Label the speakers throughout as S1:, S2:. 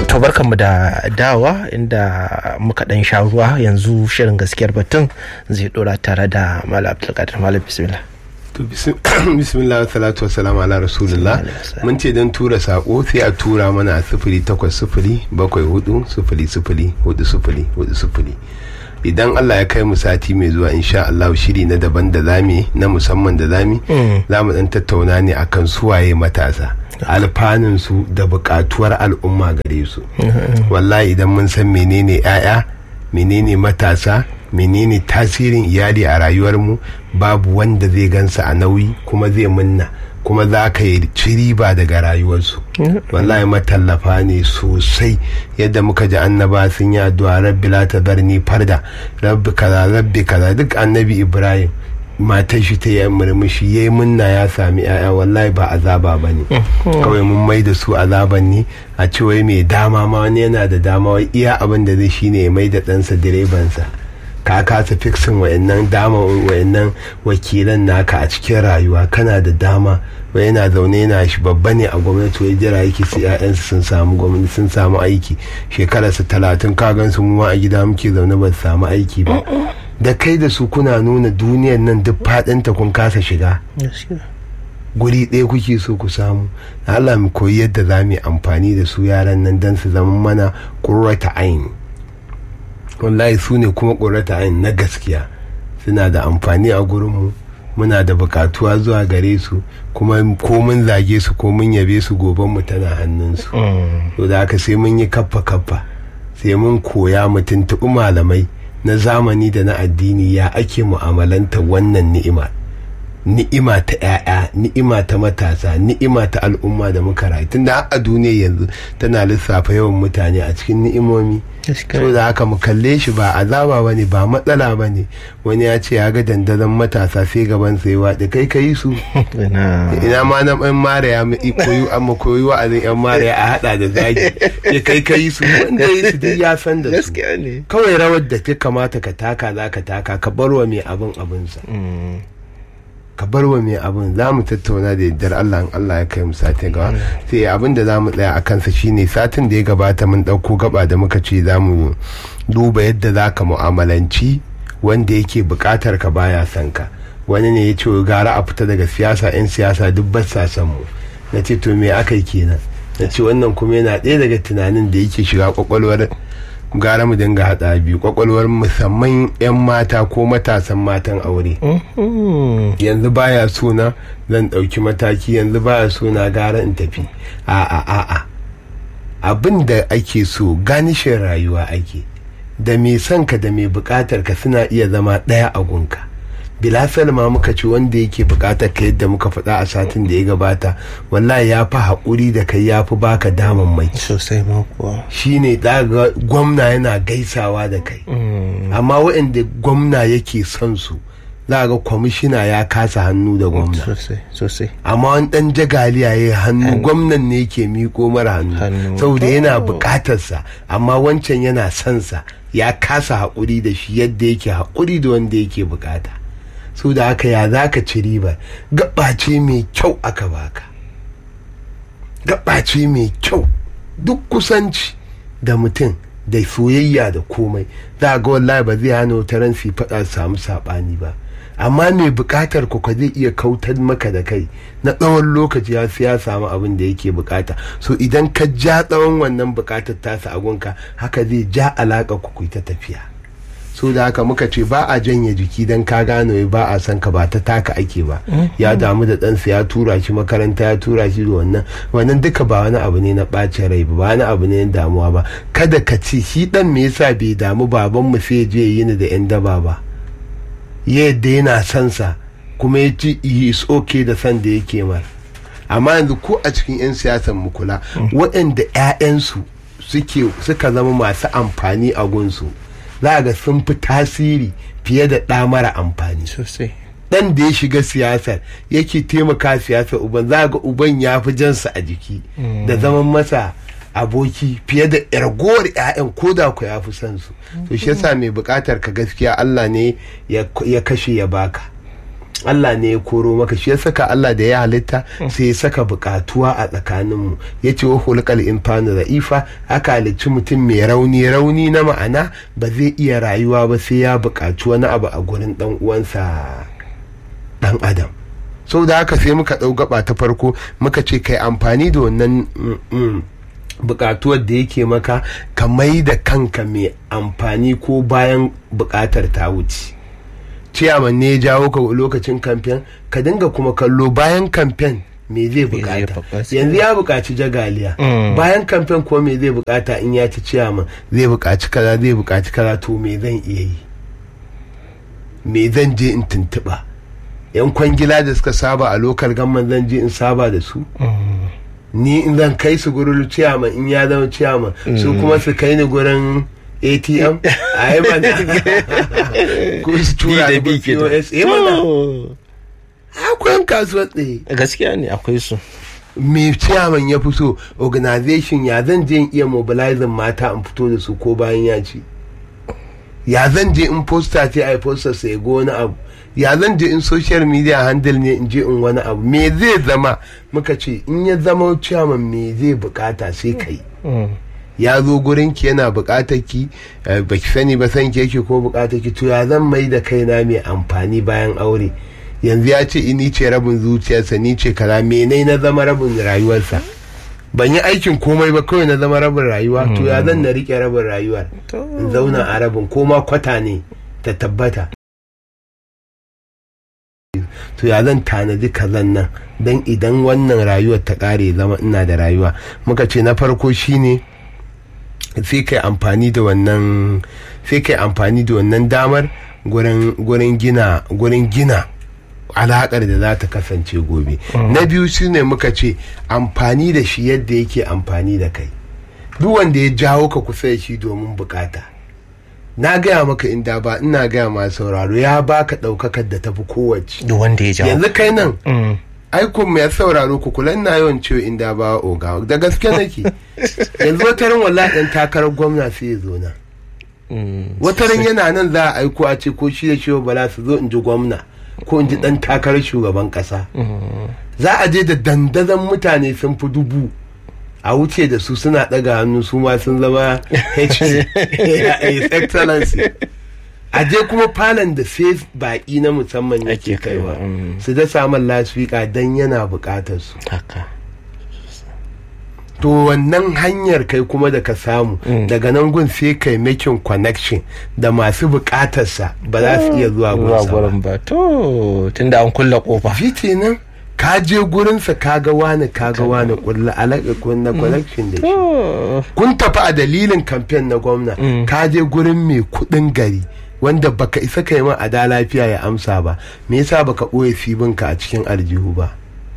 S1: to barkanmu da dawa inda muka dan sha ruwa yanzu shirin gaskiyar batun zai dora tare da malam abdulkadir malam bismillah
S2: to bismillah salatu wassalamu ala rasulullah mun ce don tura sako sai a tura mana a sifili takwas sifili bakwai hudu sifili sifili hudu sifili hudu sifili idan Allah ya kai mu sati mai zuwa insha Allah shiri na daban da zami na musamman da zami za mu dan tattauna ne akan suwaye matasa alfanun su da bukatuwar al'umma gare su wallahi idan mun san menene 'ya'ya menene matasa menene tasirin iyali a rayuwarmu babu wanda zai gansa a nauyi kuma zai munna kuma za ka yi ci riba daga rayuwarsu wallahi matallafa ne sosai yadda muka ji annaba sun yi addu'a rabbi la tadarni farda rabbi kaza rabbi kaza duk annabi ibrahim matar shi ta yi murmushi ya yi munna ya sami yaya wallahi ba azaba ba ne kawai mun mai da su azaban ne a ce wai mai dama ma wani yana da dama wai iya abin da zai shine ya mai da ɗansa direbansa ka kasa fiksin wayannan dama wayannan wakilan naka a cikin rayuwa kana da dama wai yana zaune yana shi babba ne a gwamnati wai jira yake su ƴaƴansu sun samu gwamnati sun samu aiki shekararsa talatin ka gan su mu a gida muke zaune ba su samu aiki ba da kai da su kuna nuna duniyar nan duk faɗinta kun kasa shiga guri ɗaya kuke so ku samu Allah mu koyi yadda za mu yi amfani da su yaran nan don su zama mana ƙurrata aini wallahi su ne kuma ƙurrata aini na gaskiya suna da amfani a gurinmu muna da bukatuwa zuwa gare su kuma ko mun zage su ko mun yabe su goben mu tana hannunsu to da haka sai mun yi kaffa kaffa sai mun koya mu tuntuɓi malamai na zamani da na addini ya ake mu'amalanta wannan ni'ima ni'ima ta 'ya'ya ni'ima ta matasa ni'ima ta al'umma da muka rayu tunda a duniya yanzu tana lissafa yawan mutane a cikin ni'imomi so da haka mu kalle shi ba azaba ba ne ba matsala ba ne wani ya ce ya ga dandazon matasa sai gaban sai waɗe kai ka yi su ina ma na ɗan mariya koyi amma koyi wa'azin yan mariya a haɗa da zagi ya kai ka yi su wanda yi su duk ya san da su kawai rawar da ta kamata ka taka za ka taka ka barwa mai abin abinsa ka bar wa mai abin za mu tattauna da yardar Allah in Allah ya kai mu satin gaba sai abin da za mu tsaya a kansa shine satin da ya gabata mun ɗauko gaba da muka ce za mu duba yadda za ka mu'amalanci wanda yake buƙatar ka baya son ka wani ne ya ce gara a fita daga siyasa 'yan siyasa duk ba sa son mu na ce to me aka yi kenan na ce wannan kuma yana ɗaya daga tunanin da yake shiga kwakwalwar gara mu dinga haɗa biyu kwakwalwar musamman 'yan mata ko matasan matan aure yanzu baya suna zan ɗauki mataki yanzu baya suna gara in tafi a'a a'a abin da ake so ganishin rayuwa ake da mai son ka da mai buƙatar ka suna iya zama ɗaya a gunka bilasal ma muka ci wanda yake bukatar ka yadda muka faɗa a satin da ya gabata wallahi ya fi haƙuri da kai ya fi baka daman mai
S1: sosai ma kuwa
S2: shi ne ga gwamna yana gaisawa da kai amma waɗanda gwamna yake son su za ga kwamishina ya kasa hannu da gwamna
S1: sosai
S2: amma wani ɗan jagaliya ya hannu gwamnan ne yake miko mara hannu saboda yana bukatarsa amma wancan yana son sa ya kasa haƙuri da shi yadda yake haƙuri da wanda yake bukata su da haka ya za ka ci ribar gaɓace mai kyau aka baka gaɓace mai kyau duk kusanci da mutum da soyayya da komai za ga wallahi ba zai hana wata ran su faɗa samu saɓani ba amma mai buƙatar ku ka zai iya kautar maka da kai na tsawon lokaci ya ya samu abin da yake bukata so idan ka ja tsawon wannan buƙatar tasa agunka haka zai ja alaƙa ku ta tafiya so da haka muka ce ba a janye jiki don ka gano ba a san ka ba ta taka ake ba ya damu da ɗansa ya tura shi makaranta ya tura shi da wannan wannan duka ba wani abu ne na ɓacin rai ba wani abu ne na damuwa ba kada ka ce shi ɗan me yasa bai damu baban mu sai je yi ni da yan daba ba yadda yana son sa kuma ya ci is okay da san da yake mar amma yanzu ko a cikin 'yan siyasan mu kula waɗanda 'ya'yansu suka zama masu amfani a gunsu za ga sun fi tasiri fiye da ɗa mara amfani
S1: sosai
S2: ɗan da ya shiga siyasar yake taimaka siyasar uban za ga uban ya fi jansa a jiki da zaman masa aboki fiye da ragowar 'ya'yan ko da ku ya fi son su to shi yasa mai bukatar ka gaskiya Allah ne ya kashe ya baka Allah ne ya koro maka shi ya saka Allah da ya halitta sai ya saka bukatuwa a tsakaninmu ya ce wa hulƙal infanu za'ifa aka halicci mutum mai rauni rauni na ma'ana ba zai iya rayuwa ba sai ya buƙaci wani abu a gurin ɗan uwansa ɗan adam sau da haka sai muka ɗau gaba ta farko muka ce kai amfani da wannan bukatuwar da yake maka ka mai da kanka mai amfani ko bayan bukatar ta wuce ciyaman ne ya jawo ka lokacin kamfen ka dinga kuma kallo bayan kamfen me zai bukata yanzu ya bukaci jagaliya bayan kamfen ko me zai bukata in ya ci ciyaman zai bukaci kaza zai bukaci kaza to me zan iya yi me zan je in tuntuɓa yan kwangila da suka saba a lokal gamman zan je in saba da su ni in zan kai su gurin ciyaman in ya zama ciyaman su kuma su kai ni gurin atm a yi mana ko su tura da pos yi mana akwai yan kasuwa tsaye
S1: gaskiya ne akwai su
S2: me ciyaman ya fi so organization ya zan je in iya mobilizing mata in fito da su ko bayan ya ci ya zan je in poster ce a poster sai go wani abu ya zan je in social media handle ne in je in wani abu me zai zama muka ce in ya zama ciyaman me zai bukata sai kai ya zo gurin ki yana bukatar ki baki sani ba san ki yake ko bukatar ki to ya zan mai da kaina mai amfani bayan aure yanzu ya ce ni ce rabin zuciyarsa ni ce kaza menai na zama rabin rayuwarsa ban yi aikin komai ba kawai na zama rabin rayuwa to ya zan na rike rabin rayuwar in zauna a rabin ko ma kwata ne ta tabbata to ya zan tanadi kazan nan don idan wannan rayuwar ta kare zama ina da rayuwa muka ce na farko shine sai kai amfani da wannan sai kai amfani da wannan damar gurin gina gurin gina alaƙar da za ta kasance gobe na biyu shine muka ce amfani da shi yadda yake amfani da kai duk wanda ya jawo ka kusa da shi domin bukata na gaya maka inda ba ina gaya ma sauraro ya baka ɗaukakar da tafi kowace
S1: duk wanda ya jawo
S2: yanzu kai nan aikun mai sauraro ku kula ina yawan ciwo inda ba oga da gaske nake yanzu wata ran wallahi dan takarar gwamna sai ya zo na wata ran yana nan za a aiko a ce ko shi da shi bala su zo in ji gwamna ko in ji dan takarar shugaban kasa za a je da dandazon mutane sun fi dubu a wuce da su suna daga hannu su ma sun zama his excellency a je kuma falon da sai baki na musamman yake kaiwa su da samun lasfika don yana bukatar su to wannan hanyar kai kuma da ka samu daga nan gun sai kai making connection da masu bukatarsa ba za su iya zuwa
S1: gurin ba to tunda an kulla kofa
S2: fiti nan ka je gurinsa ka ga wani ka ga wani kulla alaƙa kunna connection da shi kun tafi a dalilin kamfen na gwamna ka je gurin mai kuɗin gari wanda baka isa kai ma a da lafiya ya amsa ba me yasa baka ɓoye fibinka a cikin aljihu ba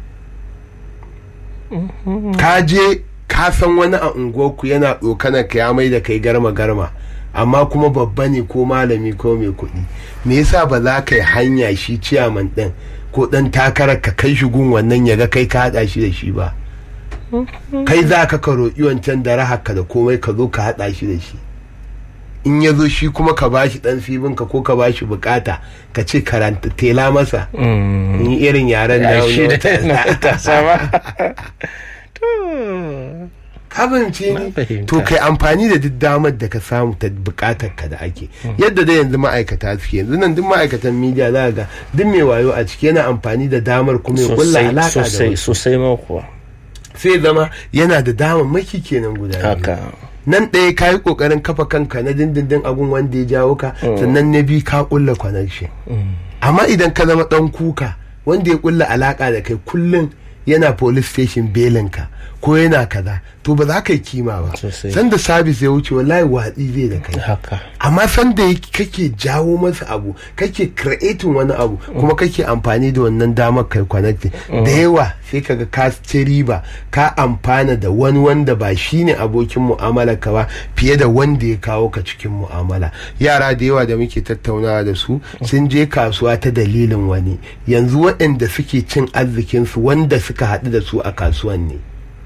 S2: ka je ka san wani a unguwarku yana ɗokanar ka ya mai da kai garma garma amma kuma babba ne ko malami ko mai kuɗi me yasa ba za ka yi hanya shi ciyaman ɗin ko ɗan takarar ka kai shi gun wannan ya ga kai ka haɗa shi da shi ba kai za ka ka roƙi wancan da rahaka da komai ka zo ka haɗa shi da shi in ya zo shi kuma ka ba shi ɗan fibinka ko ka ba shi bukata ka ce karanta tela masa in yi irin yaren da kabance ne to kai amfani da duk damar da ka samu ta bukatar ka da ake yadda da yanzu ma'aikata suke yanzu nan duk ma'aikatan media za ga duk mai wayo a ciki yana amfani da damar kuma ya kulla alaka da
S1: sosai sosai ma kuwa
S2: sai zama yana da damar maki kenan guda
S1: haka
S2: nan ɗaya ka yi ƙoƙarin kafa kanka na dindindin abun wanda ya jawo ka sannan na biyu ka kulla connection amma idan ka zama ɗan kuka wanda ya kulla alaka da kai kullum yana police station belinka ko yana kaza to ba za ka yi kima ba sanda sabis ya wuce wallahi watsi zai da kai amma sanda kake jawo masa abu kake creating wani abu kuma kake amfani da wannan damar kai connecting da yawa sai kaga ka ci riba ka amfana da wani wanda ba shine abokin mu'amala ka ba fiye da wanda ya kawo ka cikin mu'amala yara da yawa da muke tattaunawa da su sun je kasuwa ta dalilin wani yanzu waɗanda suke cin arzikinsu wanda suka haɗu da su a kasuwan ne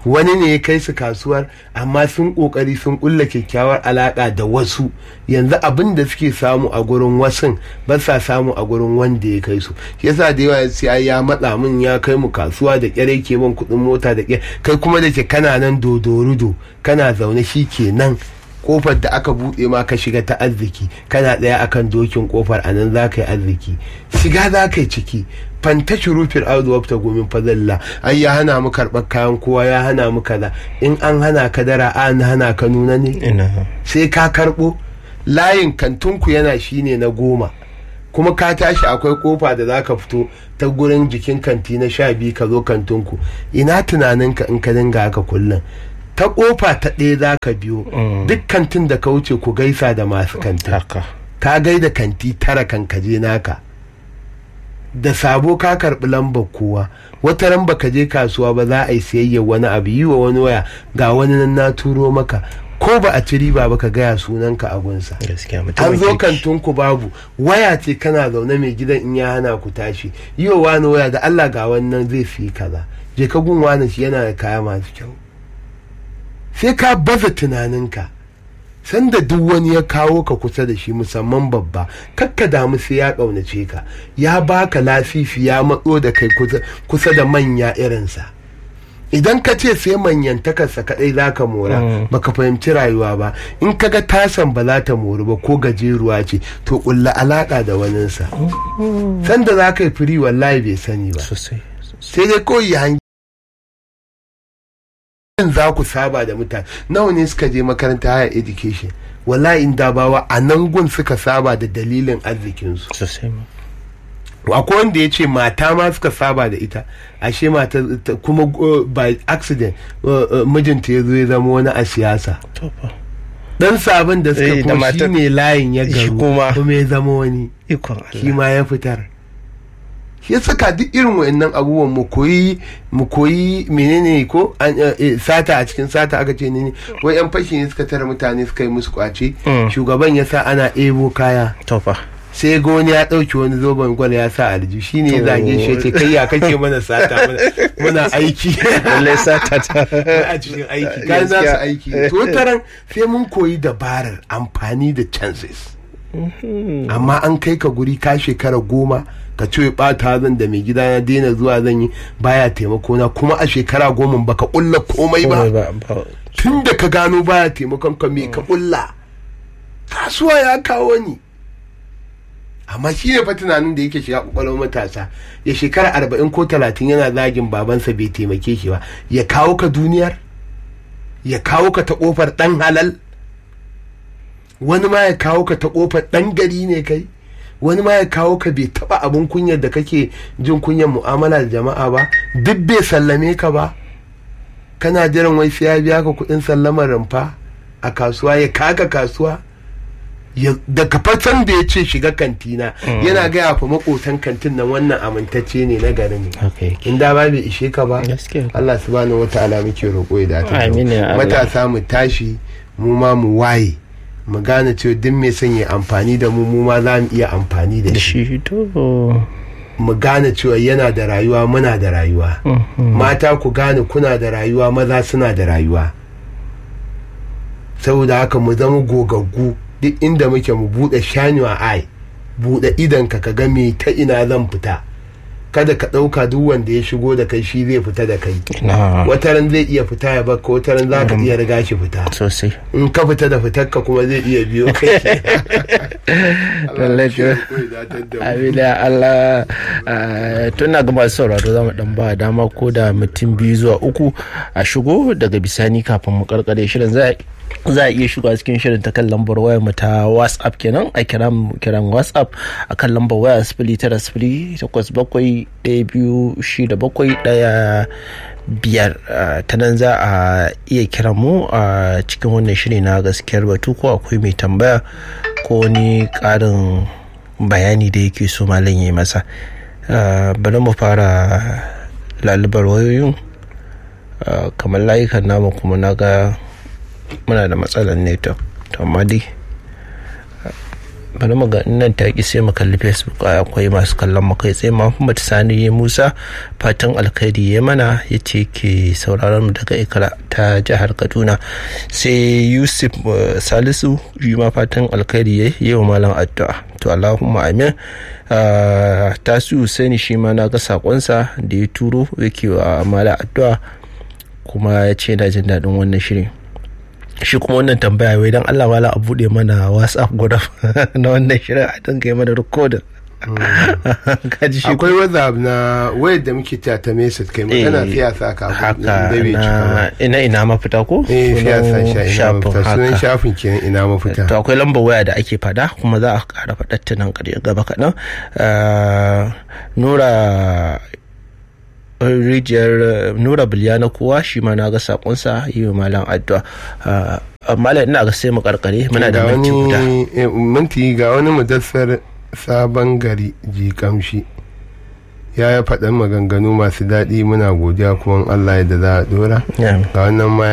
S2: wani ne ya kai su kasuwar amma sun kokari sun kulla kyakkyawar alaka da wasu yanzu abin da suke samu a gurin wasun ba sa samu a gurin wanda ya kai su yasa da yawa sai ya matsa min ya kai mu kasuwa da kyare ke ban kuɗin mota da kyare kai kuma da ke kana nan dodorudo kana zaune shi kenan kofar da aka buɗe ma ka shiga ta arziki kana ɗaya akan dokin kofar a nan za ka yi arziki shiga za ka yi ciki fanta shurufin audu wafta gomin fazalla ai ya hana mu karɓar kayan kowa ya hana mu kaza in an hana ka dara an hana ka nuna ne sai ka karɓo layin kantunku yana shine na goma kuma ka tashi akwai kofa da za ka fito ta gurin jikin kanti na sha biyu ka zo kantunku ina tunaninka in ka dinga haka kullum ta kofa ta ɗaya za ka biyo duk kantin da ka wuce ku gaisa da masu kanti ka gaida kanti tara kan kaje naka da sabo ka karɓi lambar kowa wata ran baka je kasuwa ba za a yi siyayya wani abu yi wa wani waya ga wani nan na turo maka ko ba a ci riba ba ka gaya sunanka a gunsa an zo kantin ku babu waya ce kana zaune mai gidan in ya hana ku tashi yi wa wani waya da Allah ga wannan zai fi kaza je ka gun wani shi yana da kaya masu kyau sai ka baza tunaninka sanda duk wani ya kawo ka kusa da shi musamman babba kakka damu sai ya ƙaunace ka ya baka lafifi ya matso da kai kusa da manya irinsa idan ka ce sai manyantakarsa kadai za ka mora baka fahimci rayuwa ba in ka ga tasan ba za ta mori ba ko gajeruwa ce to kulla alaka da waninsa sanda za ka yi firi wallahi bai sani ba sai dai koyi hangi za ku saba da mutane nawa ne suka je makaranta higher education wallahi in dabawa a nan gun suka saba da dalilin arzikinsu akwai wanda ya ce mata ma suka saba da ita ashe mata kuma by accident mijinta ya zo ya zama wani a siyasa dan sabon da suka kuma shi ne layin ya garu kuma ya zama wani shi ma ya fitar ya saka duk irin wa'annan abubuwan mu koyi mu koyi menene ko sata a cikin sata aka ce ne wai yan fashi ne suka tara mutane suka yi musu kwace shugaban ya sa ana ebo kaya sai ga wani ya ɗauki wani zoben gwal ya sa alji shi ne ya zage shi ce kai ya kake mana sata muna aiki
S1: lallai sata ta
S2: a cikin aiki kan za su aiki to taran sai mun koyi dabarar amfani da chances amma an kai ka guri ka shekara goma ka ce bata zan da mai gida na daina zuwa zan yi baya taimako na kuma a shekara goma baka kulla komai ba tun da ka gano baya taimakon ka me ka kulla kasuwa ya kawo ni amma shi ne fa tunanin da yake shiga kwakwalwar matasa ya shekara arba'in ko talatin yana zagin babansa bai taimake shi ba ya kawo ka duniyar ya kawo ka ta kofar dan halal wani ma ya kawo ka ta kofar dan gari ne kai wani ma ya kawo ka bai taba abin kunyar da kake jin kunyar mu'amala da jama'a ba duk bai sallame ka ba kana jiran wai sai ya biya ka kuɗin sallamar rumfa a kasuwa ya kaka kasuwa da kafatan da ya ce shiga kantina yana gaya fa makotan kantin nan wannan amintacce ne na garin ne in da ba bai ishe ka ba Allah subhanahu wata'ala muke roƙo ya dace matasa mu tashi mu ma mu waye mu gane cewa duk mai son ya amfani da mu mu ma za mu iya amfani da shi mu gane cewa yana da rayuwa muna da rayuwa mata ku gane kuna da rayuwa maza suna da rayuwa saboda haka mu zama gogaggu duk inda muke mu buɗe shanuwa ai buɗe idanka ka ga me ta ina zan fita kada ka ɗauka duk wanda ya shigo da kai shi zai fita da kai wataran zai iya fita ya baka wataran za ka iya riga shi fita
S1: sosai
S2: in ka fita da fitar ka kuma zai iya biyo kai
S1: abida Allah tuna ga masu sauraro za mu dan ba dama ko da mutum biyu zuwa uku a shigo daga bisani kafin mu karkare shirin za za a iya shiga cikin shirin ta kan lambar wayar mu ta whatsapp kenan a kiran kiran whatsapp a kan lambar waya sifili tara sifili takwas bakwai ɗaya biyu shida bakwai ɗaya biyar ta nan za a iya kiran mu a cikin wannan shiri na gaskiyar batu ko akwai mai tambaya ko wani ƙarin bayani da yake so malam ya yi masa bari mu fara lalubar wayoyin kamar layukan namu kuma na ga muna da matsalar network to amma dai bari mu ga nan ta ki sai mu kalli facebook akwai masu kallon mu kai tsaye muhammad sani musa fatan alkhairi ya mana ya ce ke sauraron mu daga ikra ta jihar kaduna sai yusuf salisu shi ma fatan alkhairi ya yi wa malam addu'a to allahumma amin tasu sani shi ma na ga sakonsa da ya turo yake wa malam addu'a kuma ya ce na jin daɗin wannan shirin shi kuma wannan tambaya wai dan Allah wala a bude mana WhatsApp guda na wannan shirin a dinga yi mana recording
S2: akwai whatsapp na wayar da muke ta ta message kai magana siyasa ka
S1: haka ina ina mafita ko
S2: eh siyasa sha ina mafita sunan shafin kenan ina mafita
S1: to akwai lambar waya da ake fada kuma za a kara fadar ta nan gaba kaɗan nura rijiyar nura biliyana kowa shi ma na ga sakonsa yi wa malam addu'a malam ina ga sai mu karkare muna da minti guda
S2: minti ga wani mudassar sabon gari ji kamshi ya ya faɗan maganganu masu daɗi muna godiya kuma Allah yadda za a dora ga wannan ma